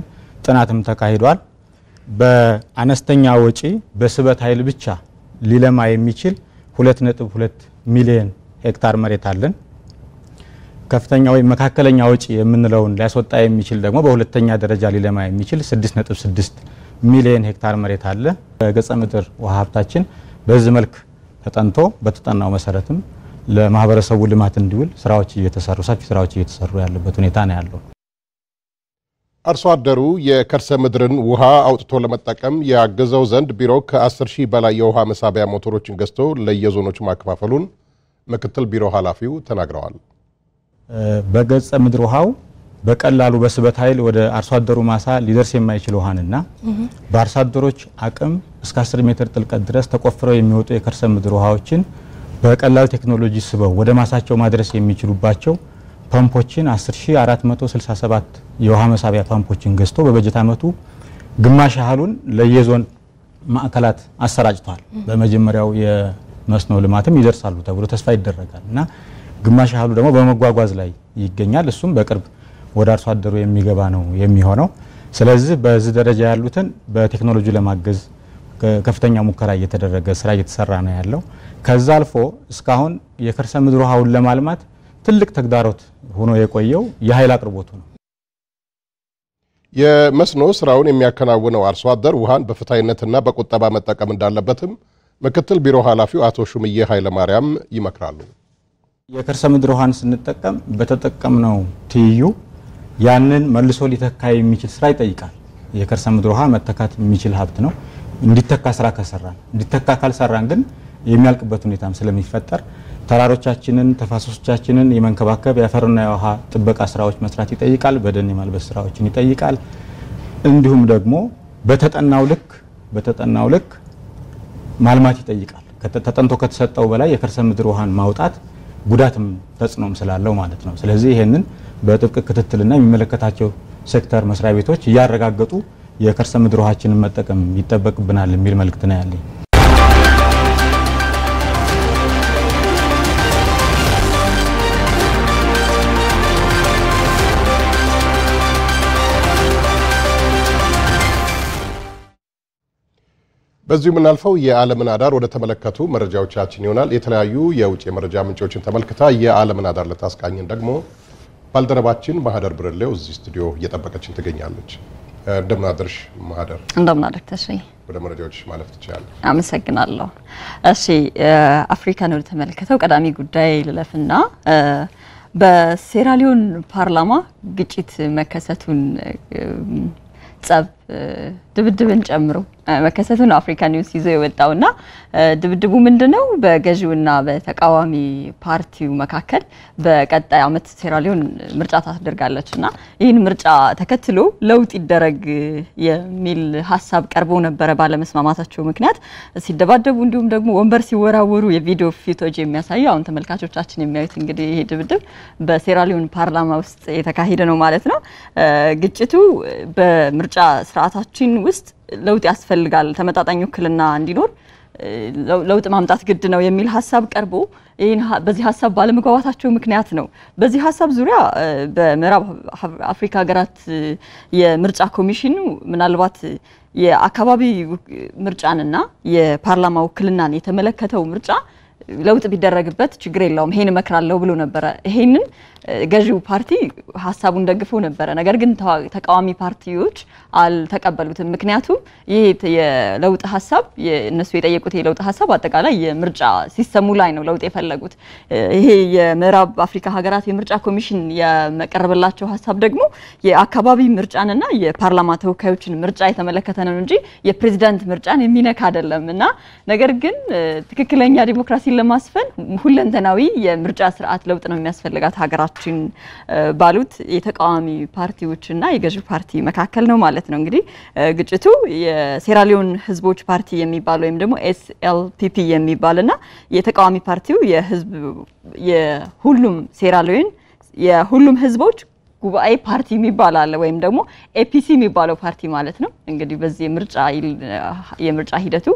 ጥናትም ተካሂዷል። በአነስተኛ ወጪ በስበት ኃይል ብቻ ሊለማ የሚችል 2.2 ሚሊዮን ሄክታር መሬት አለን። ከፍተኛ ወይም መካከለኛ ወጪ የምንለውን ሊያስወጣ የሚችል ደግሞ በሁለተኛ ደረጃ ሊለማ የሚችል 6.6 ሚሊዮን ሄክታር መሬት አለ። በገጸ ምድር ውሃ ሀብታችን በዚህ መልክ ተጠንቶ በተጠናው መሰረትም ለማህበረሰቡ ልማት እንዲውል ስራዎች እየተሰሩ ሰፊ ስራዎች እየተሰሩ ያለበት ሁኔታ ነው ያለው። አርሶ አደሩ የከርሰ ምድርን ውሃ አውጥቶ ለመጠቀም ያግዘው ዘንድ ቢሮ ከ10 ሺህ በላይ የውሃ መሳቢያ ሞተሮችን ገዝቶ ለየዞኖች ማከፋፈሉን ምክትል ቢሮ ኃላፊው ተናግረዋል። በገጸ ምድር ውሃው በቀላሉ በስበት ኃይል ወደ አርሶ አደሩ ማሳ ሊደርስ የማይችል ውሃንና በአርሶ አደሮች አቅም እስከ 10 ሜትር ጥልቀት ድረስ ተቆፍረው የሚወጡ የከርሰ ምድር ውሃዎችን በቀላል ቴክኖሎጂ ስበው ወደ ማሳቸው ማድረስ የሚችሉባቸው ፓምፖችን 10467 የውሃ መሳቢያ ፓምፖችን ገዝቶ በበጀት ዓመቱ ግማሽ ያህሉን ለየዞን ማዕከላት አሰራጭቷል። በመጀመሪያው የመስኖ ልማትም ይደርሳሉ ተብሎ ተስፋ ይደረጋል እና ግማሽ ያህሉ ደግሞ በመጓጓዝ ላይ ይገኛል። እሱም በቅርብ ወደ አርሶ አደሩ የሚገባ ነው የሚሆነው። ስለዚህ በዚህ ደረጃ ያሉትን በቴክኖሎጂ ለማገዝ ከፍተኛ ሙከራ እየተደረገ ስራ እየተሰራ ነው ያለው። ከዛ አልፎ እስካሁን የከርሰ ምድር ውሃውን ለማልማት ትልቅ ተግዳሮት ሆኖ የቆየው የኃይል አቅርቦቱ ነው። የመስኖ ስራውን የሚያከናውነው አርሶ አደር ውሃን በፍትሐዊነትና በቁጠባ መጠቀም እንዳለበትም ምክትል ቢሮ ኃላፊው አቶ ሹምዬ ኃይለማርያም ይመክራሉ። የከርሰ ምድር ውሃን ስንጠቀም በተጠቀምነው ትይዩ ያንን መልሶ ሊተካ የሚችል ስራ ይጠይቃል። የከርሰ ምድር ውሃ መተካት የሚችል ሀብት ነው። እንዲተካ ስራ ከሰራን እንዲተካ ካልሰራን ግን የሚያልቅበት ሁኔታም ስለሚፈጠር ተራሮቻችንን፣ ተፋሰሶቻችንን የመንከባከብ የአፈርና የውሃ ጥበቃ ስራዎች መስራት ይጠይቃል። በደን የማልበስ ስራዎችን ይጠይቃል። እንዲሁም ደግሞ በተጠናው ልክ በተጠናው ልክ ማልማት ይጠይቃል። ተጠንቶ ከተሰጠው በላይ የከርሰ ምድር ውሃን ማውጣት ጉዳትም ተጽዕኖም ስላለው ማለት ነው። ስለዚህ ይሄንን በጥብቅ ክትትልና የሚመለከታቸው ሴክተር መስሪያ ቤቶች እያረጋገጡ የከርሰ ምድር ውሃችንን መጠቀም ይጠበቅብናል የሚል መልእክት ነው ያለኝ። በዚሁ የምናልፈው የዓለምን አዳር ወደ ተመለከቱ መረጃዎቻችን ይሆናል። የተለያዩ የውጭ የመረጃ ምንጮችን ተመልክታ የዓለምን አዳር ልታስቃኝን ደግሞ ባልደረባችን ማህደር ብርሌው እዚህ ስቱዲዮ እየጠበቀችን ትገኛለች። እንደምን አደርሽ ማህደር? እንደምን አደርክ ተስፋዬ? ወደ መረጃዎች ማለፍ ትችላለች። አመሰግናለሁ። እሺ አፍሪካን ወደ ተመለከተው ቀዳሚ ጉዳይ ልለፍና በሴራሊዮን ፓርላማ ግጭት መከሰቱን ጸብ ድብድብን ጨምሮ መከሰቱን አፍሪካ ኒውስ ይዞ የወጣውና ድብድቡ ምንድነው? በገዢውና በተቃዋሚ ፓርቲው መካከል በቀጣይ ዓመት ሴራሊዮን ምርጫ ታደርጋለች እና ይህን ምርጫ ተከትሎ ለውጥ ይደረግ የሚል ሀሳብ ቀርቦ ነበረ። ባለመስማማታቸው ምክንያት ሲደባደቡ እንዲሁም ደግሞ ወንበር ሲወራወሩ የቪዲዮ ፊቶች የሚያሳዩ አሁን ተመልካቾቻችን የሚያዩት እንግዲህ ይሄ ድብድብ በሴራሊዮን ፓርላማ ውስጥ የተካሄደ ነው ማለት ነው። ግጭቱ በምርጫ ስርዓታችን ውስጥ ለውጥ ያስፈልጋል፣ ተመጣጣኝ ውክልና እንዲኖር ለውጥ ማምጣት ግድ ነው የሚል ሀሳብ ቀርቦ ይህን በዚህ ሀሳብ ባለመግባባታቸው ምክንያት ነው። በዚህ ሀሳብ ዙሪያ በምዕራብ አፍሪካ ሀገራት የምርጫ ኮሚሽኑ ምናልባት የአካባቢ ምርጫንና የፓርላማ ውክልናን የተመለከተው ምርጫ ለውጥ ቢደረግበት ችግር የለውም ይሄን እመክራለሁ ብሎ ነበረ። ይሄንን ገዢው ፓርቲ ሀሳቡን ደግፎ ነበረ። ነገር ግን ተቃዋሚ ፓርቲዎች አልተቀበሉትም። ምክንያቱም ይሄ የለውጥ ሀሳብ እነሱ የጠየቁት የለውጥ ሀሳብ አጠቃላይ የምርጫ ሲስተሙ ላይ ነው ለውጥ የፈለጉት። ይሄ የምዕራብ አፍሪካ ሀገራት የምርጫ ኮሚሽን የመቀረበላቸው ሀሳብ ደግሞ የአካባቢ ምርጫንና የፓርላማ ተወካዮችን ምርጫ የተመለከተ ነው እንጂ የፕሬዚዳንት ምርጫን የሚነካ አይደለም እና ነገር ግን ትክክለኛ ዲሞክራሲን ለማስፈን ሁለንተናዊ የምርጫ ስርዓት ለውጥ ነው የሚያስፈልጋት ሀገራችን ባሉት የተቃዋሚ ፓርቲዎችና የገዢ ፓርቲ መካከል ነው ማለት ነው። እንግዲህ ግጭቱ የሴራሊዮን ህዝቦች ፓርቲ የሚባል ወይም ደግሞ ኤስኤልፒፒ የሚባልና የተቃዋሚ ፓርቲው የህዝብ የሁሉም ሴራሊዮን የሁሉም ህዝቦች ጉባኤ ፓርቲ የሚባል አለ ወይም ደግሞ ኤፒሲ የሚባለው ፓርቲ ማለት ነው። እንግዲህ በዚህ የምርጫ የምርጫ ሂደቱ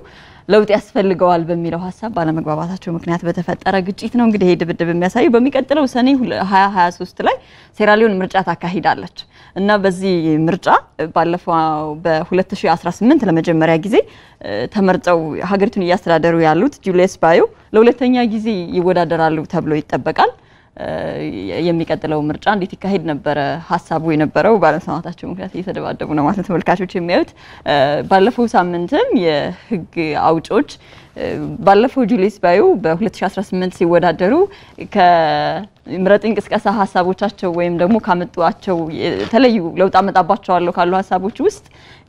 ለውጥ ያስፈልገዋል በሚለው ሀሳብ ባለመግባባታቸው ምክንያት በተፈጠረ ግጭት ነው። እንግዲህ ይሄ ድብድብ የሚያሳየው በሚቀጥለው ሰኔ 2023 ላይ ሴራሊዮን ምርጫ ታካሂዳለች እና በዚህ ምርጫ ባለፈው በ2018 ለመጀመሪያ ጊዜ ተመርጠው ሀገሪቱን እያስተዳደሩ ያሉት ጁልየስ ባዮ ለሁለተኛ ጊዜ ይወዳደራሉ ተብሎ ይጠበቃል። የሚቀጥለው ምርጫ እንዴት ይካሄድ ነበረ ሀሳቡ የነበረው። ባለመስማማታቸው ምክንያት እየተደባደቡ ነው ማለት ተመልካቾች የሚያዩት። ባለፈው ሳምንትም የህግ አውጮች ባለፈው ጁልየስ ባዮ በ2018 ሲወዳደሩ ከምረጥ እንቅስቀሳ ሀሳቦቻቸው ወይም ደግሞ ካመጧቸው የተለዩ ለውጥ አመጣባቸዋለሁ ካሉ ሀሳቦች ውስጥ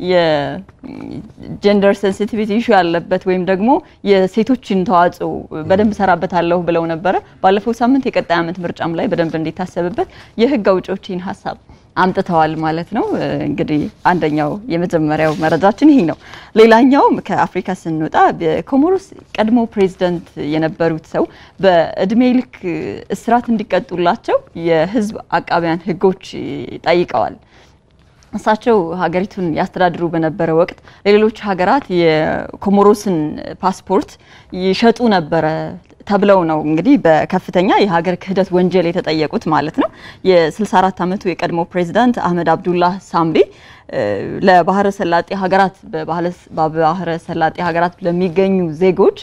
የጀንደር ሴንሲቲቪቲ ኢሹ ያለበት ወይም ደግሞ የሴቶችን ተዋጽኦ በደንብ ሰራበታለሁ ብለው ነበረ። ባለፈው ሳምንት የቀጣይ ዓመት ምርጫም ላይ በደንብ እንዲታሰብበት የህግ አውጪዎችን ሀሳብ አምጥተዋል ማለት ነው። እንግዲህ አንደኛው የመጀመሪያው መረጃችን ይሄ ነው። ሌላኛው ከአፍሪካ ስንወጣ በኮሞሮስ ቀድሞ ፕሬዚደንት የነበሩት ሰው በእድሜ ልክ እስራት እንዲቀጡላቸው የህዝብ አቃቢያን ህጎች ጠይቀዋል። እሳቸው ሀገሪቱን ያስተዳድሩ በነበረ ወቅት ለሌሎች ሀገራት የኮሞሮስን ፓስፖርት ይሸጡ ነበረ ተብለው ነው እንግዲህ በከፍተኛ የሀገር ክህደት ወንጀል የተጠየቁት ማለት ነው። የ64 ዓመቱ የቀድሞ ፕሬዚዳንት አህመድ አብዱላህ ሳምቤ ለባህረ ሰላጤ ሀገራት በባህረ ሰላጤ ሀገራት ለሚገኙ ዜጎች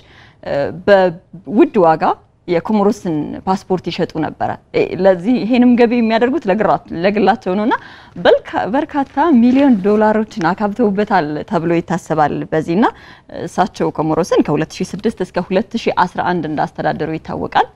በውድ ዋጋ የኮሞሮስን ፓስፖርት ይሸጡ ነበረ። ለዚህ ይሄንም ገቢ የሚያደርጉት ለግላቸው ነውና በርካታ ሚሊዮን ዶላሮችን አካብተውበታል ተብሎ ይታሰባል። በዚህና እሳቸው ኮሞሮስን ከ2006 እስከ 2011 እንዳስተዳደሩ ይታወቃል።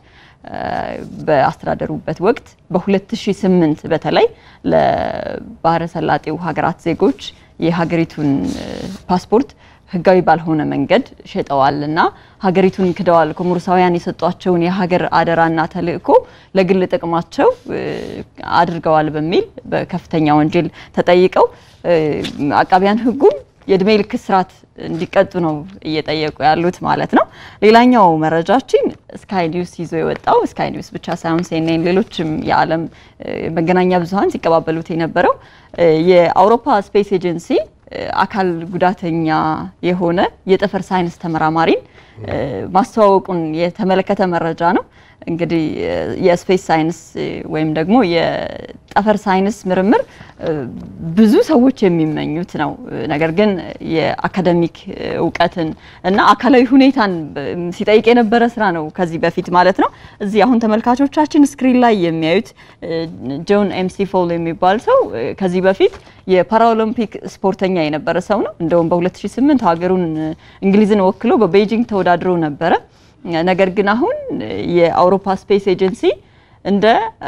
በአስተዳደሩበት ወቅት በ2008 በተለይ ለባህረ ሰላጤው ሀገራት ዜጎች የሀገሪቱን ፓስፖርት ህጋዊ ባልሆነ መንገድ ሸጠዋል እና ሀገሪቱን ክደዋል። ኮሞሮሳውያን የሰጧቸውን የሀገር አደራና ተልእኮ ለግል ጥቅማቸው አድርገዋል በሚል በከፍተኛ ወንጀል ተጠይቀው አቃቢያን ህጉም የእድሜ ልክ እስራት እንዲቀጡ ነው እየጠየቁ ያሉት ማለት ነው። ሌላኛው መረጃችን ስካይ ኒውስ ይዞ የወጣው ስካይ ኒውስ ብቻ ሳይሆን ሲኤንኤን፣ ሌሎችም የዓለም መገናኛ ብዙኃን ሲቀባበሉት የነበረው የአውሮፓ ስፔስ ኤጀንሲ አካል ጉዳተኛ የሆነ የጠፈር ሳይንስ ተመራማሪን ማስተዋወቁን የተመለከተ መረጃ ነው። እንግዲህ የስፔስ ሳይንስ ወይም ደግሞ የጠፈር ሳይንስ ምርምር ብዙ ሰዎች የሚመኙት ነው። ነገር ግን የአካደሚክ እውቀትን እና አካላዊ ሁኔታን ሲጠይቅ የነበረ ስራ ነው ከዚህ በፊት ማለት ነው። እዚህ አሁን ተመልካቾቻችን ስክሪን ላይ የሚያዩት ጆን ኤምሲ ፎል የሚባል ሰው ከዚህ በፊት የፓራኦሎምፒክ ስፖርተኛ የነበረ ሰው ነው። እንደውም በ2008 ሀገሩን እንግሊዝን ወክሎ በቤጂንግ ተወዳድሮ ነበረ። ነገር ግን አሁን የአውሮፓ ስፔስ ኤጀንሲ እንደ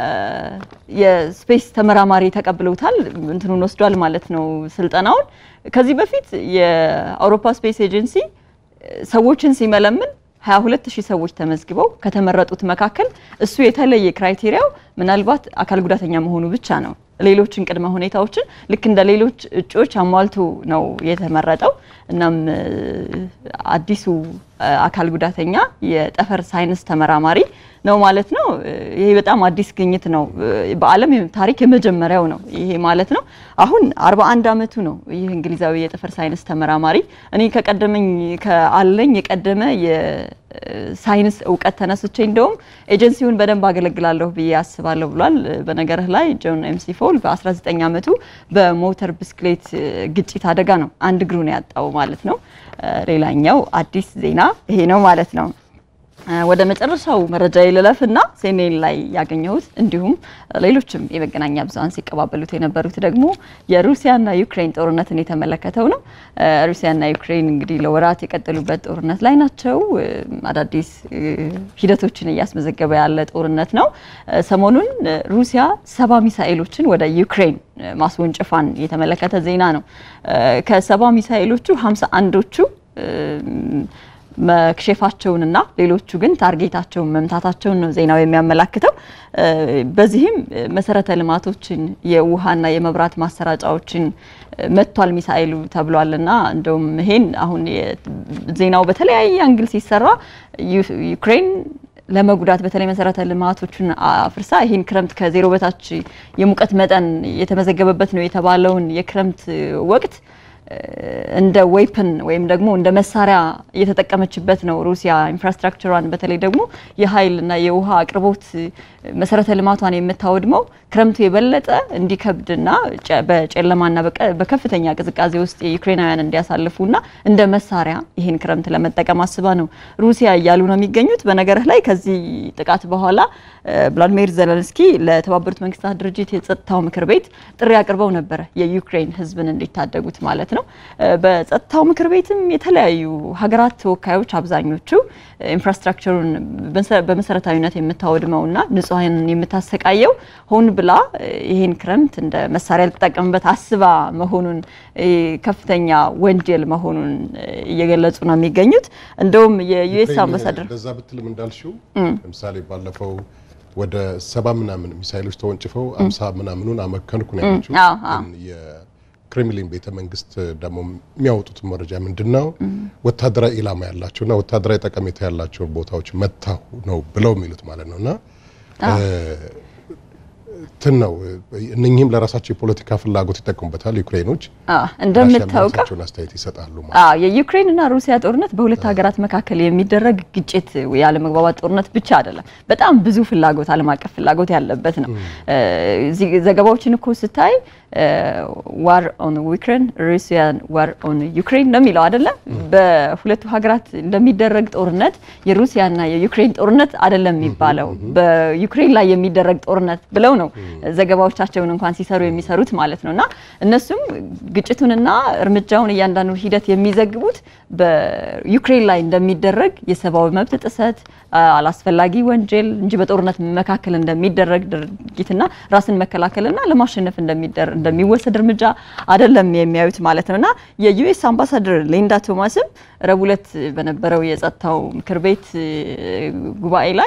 የስፔስ ተመራማሪ ተቀብለውታል። እንትኑን ወስዷል ማለት ነው ስልጠናውን። ከዚህ በፊት የአውሮፓ ስፔስ ኤጀንሲ ሰዎችን ሲመለምን 22 ሺህ ሰዎች ተመዝግበው ከተመረጡት መካከል እሱ የተለየ ክራይቴሪያው ምናልባት አካል ጉዳተኛ መሆኑ ብቻ ነው። ሌሎችን ቅድመ ሁኔታዎችን ልክ እንደ ሌሎች እጩዎች አሟልቶ ነው የተመረጠው። እናም አዲሱ አካል ጉዳተኛ የጠፈር ሳይንስ ተመራማሪ ነው ማለት ነው። ይሄ በጣም አዲስ ግኝት ነው። በዓለም ታሪክ የመጀመሪያው ነው ይሄ ማለት ነው። አሁን 41 ዓመቱ ነው ይህ እንግሊዛዊ የጠፈር ሳይንስ ተመራማሪ። እኔ ከቀደመኝ ከአለኝ የቀደመ የሳይንስ እውቀት ተነስቼ እንደውም ኤጀንሲውን በደንብ አገለግላለሁ ብዬ አስባለሁ ብሏል። በነገርህ ላይ ጆን ኤምሲ ፎል በ19 ዓመቱ በሞተር ብስክሌት ግጭት አደጋ ነው አንድ እግሩን ያጣው ማለት ነው። ሌላኛው አዲስ ዜና ይሄ ነው ማለት ነው። ወደ መጨረሻው መረጃ ልለፍና ሲኤንኤን ላይ ያገኘሁት እንዲሁም ሌሎችም የመገናኛ ብዙኃን ሲቀባበሉት የነበሩት ደግሞ የሩሲያና ዩክሬን ጦርነትን የተመለከተው ነው። ሩሲያና ዩክሬን እንግዲህ ለወራት የቀጠሉበት ጦርነት ላይ ናቸው። አዳዲስ ሂደቶችን እያስመዘገበ ያለ ጦርነት ነው። ሰሞኑን ሩሲያ ሰባ ሚሳኤሎችን ወደ ዩክሬን ማስወንጨፏን የተመለከተ ዜና ነው። ከሰባ ሚሳኤሎቹ ሀምሳ አንዶቹ መክሸፋቸውንና ሌሎቹ ግን ታርጌታቸውን መምታታቸውን ነው ዜናው የሚያመላክተው። በዚህም መሰረተ ልማቶችን የውሃና የመብራት ማሰራጫዎችን መቷል ሚሳኤሉ ተብሏልና እንደውም ይሄን አሁን ዜናው በተለያየ አንግል ሲሰራ ዩክሬን ለመጉዳት በተለይ መሰረተ ልማቶችን አፍርሳ ይህን ክረምት ከዜሮ በታች የሙቀት መጠን የተመዘገበበት ነው የተባለውን የክረምት ወቅት እንደ ዌፕን ወይም ደግሞ እንደ መሳሪያ እየተጠቀመችበት ነው ሩሲያ ኢንፍራስትራክቸሯን በተለይ ደግሞ የኃይልና የውሃ አቅርቦት መሰረተ ልማቷን የምታወድመው ክረምቱ የበለጠ እንዲከብድና በጨለማና በከፍተኛ ቅዝቃዜ ውስጥ የዩክሬናውያን እንዲያሳልፉና እንደ መሳሪያ ይህን ክረምት ለመጠቀም አስባ ነው ሩሲያ እያሉ ነው የሚገኙት። በነገርህ ላይ ከዚህ ጥቃት በኋላ ቭላዲሚር ዘለንስኪ ለተባበሩት መንግስታት ድርጅት የጸጥታው ምክር ቤት ጥሪ አቅርበው ነበረ የዩክሬን ሕዝብን እንዲታደጉት ማለት ነው። በጸጥታው ምክር ቤትም የተለያዩ ሀገራት ተወካዮች አብዛኞቹ ኢንፍራስትራክቸሩን በመሰረታዊነት የምታወድመውና ንጹሐን የምታሰቃየው ሆን ብላ ይህን ክረምት እንደ መሳሪያ ልትጠቀምበት አስባ መሆኑን ከፍተኛ ወንጀል መሆኑን እየገለጹ ነው የሚገኙት። እንደውም የዩኤስ አምባሳደር እንደዛ ብትልም እንዳልሽው ለምሳሌ ባለፈው ወደ ሰባ ምናምን ሚሳይሎች ተወንጭፈው አምሳ ምናምኑን አመከንኩ ነው ያለችው። ግን የክሬምሊን ቤተ መንግስት ደግሞ የሚያወጡት መረጃ ምንድን ነው? ወታደራዊ ኢላማ ያላቸውና ወታደራዊ ጠቀሜታ ያላቸውን ቦታዎች መታሁ ነው ብለው የሚሉት ማለት ነው እና እንትን ነው እነኚህም ለራሳቸው የፖለቲካ ፍላጎት ይጠቀሙበታል። ዩክሬኖች እንደምታውቀው አስተያየት ይሰጣሉ። የዩክሬን እና ሩሲያ ጦርነት በሁለት ሀገራት መካከል የሚደረግ ግጭት ያለመግባባት ጦርነት ብቻ አይደለም። በጣም ብዙ ፍላጎት፣ ዓለም አቀፍ ፍላጎት ያለበት ነው። ዘገባዎችን እኮ ስታይ ዋር ኦን ዩክሬን ሩሲያን ዋር ኦን ዩክሬን ነው የሚለው አይደለም። በሁለቱ ሀገራት እንደሚደረግ ጦርነት የሩሲያና የዩክሬን ጦርነት አይደለም የሚባለው በዩክሬን ላይ የሚደረግ ጦርነት ብለው ነው ዘገባዎቻቸውን እንኳን ሲሰሩ የሚሰሩት ማለት ነው። እና እነሱም ግጭቱንና እርምጃውን እያንዳንዱ ሂደት የሚዘግቡት በዩክሬን ላይ እንደሚደረግ የሰብአዊ መብት ጥሰት፣ አላስፈላጊ ወንጀል እንጂ በጦርነት መካከል እንደሚደረግ ድርጊትና ራስን መከላከልና ለማሸነፍ እንደሚወሰድ እርምጃ አይደለም የሚያዩት ማለት ነው። እና የዩኤስ አምባሳደር ሊንዳ ቶማስም ረቡዕ ዕለት በነበረው የጸጥታው ምክር ቤት ጉባኤ ላይ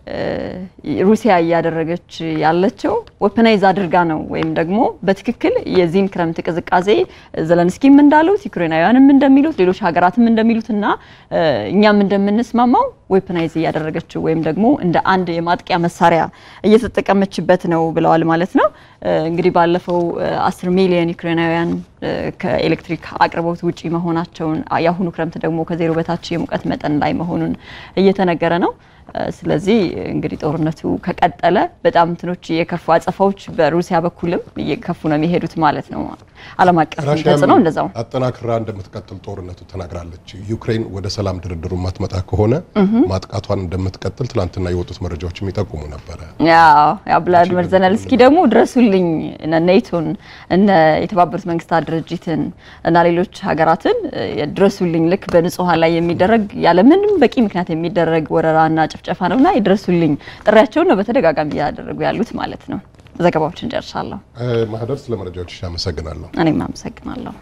ሩሲያ እያደረገች ያለችው ወፐናይዝ አድርጋ ነው ወይም ደግሞ በትክክል የዚህን ክረምት ቅዝቃዜ ዘለንስኪም እንዳሉት ዩክሬናውያንም እንደሚሉት ሌሎች ሀገራትም እንደሚሉት እና እኛም እንደምንስማማው ዌፐናይዝ እያደረገችው ወይም ደግሞ እንደ አንድ የማጥቂያ መሳሪያ እየተጠቀመችበት ነው ብለዋል ማለት ነው። እንግዲህ ባለፈው አስር ሚሊዮን ዩክሬናውያን ከኤሌክትሪክ አቅርቦት ውጪ መሆናቸውን የአሁኑ ክረምት ደግሞ ከዜሮ በታች የሙቀት መጠን ላይ መሆኑን እየተነገረ ነው። ስለዚህ እንግዲህ ጦርነቱ ከቀጠለ በጣም እንትኖች የከፉ አጸፋዎች በሩሲያ በኩልም እየከፉ ነው የሚሄዱት ማለት ነው። ዓለም አቀፍ ተጽዕኖ እንደዛው አጠናክራ እንደምትቀጥል ጦርነቱ ተናግራለች። ዩክሬን ወደ ሰላም ድርድሩ ማትመጣ ከሆነ ማጥቃቷን እንደምትቀጥል ትላንትና የወጡት መረጃዎች የሚጠቁሙ ነበረ። ያው ቭላዲሚር ዘለንስኪ ደግሞ ድረሱልኝ እነ ኔቶን እነ የተባበሩት መንግስታት ድርጅትን እና ሌሎች ሀገራትን ድረሱልኝ ልክ በንጹሐን ላይ የሚደረግ ያለምንም በቂ ምክንያት የሚደረግ ወረራና ጭፍጨፋ ነውና ይድረሱልኝ ጥሪያቸውን ነው በተደጋጋሚ እያደረጉ ያሉት ማለት ነው። ዘገባዎችን ጨርሻለሁ። ማህደር ስለ መረጃዎች አመሰግናለሁ። እኔም አመሰግናለሁ።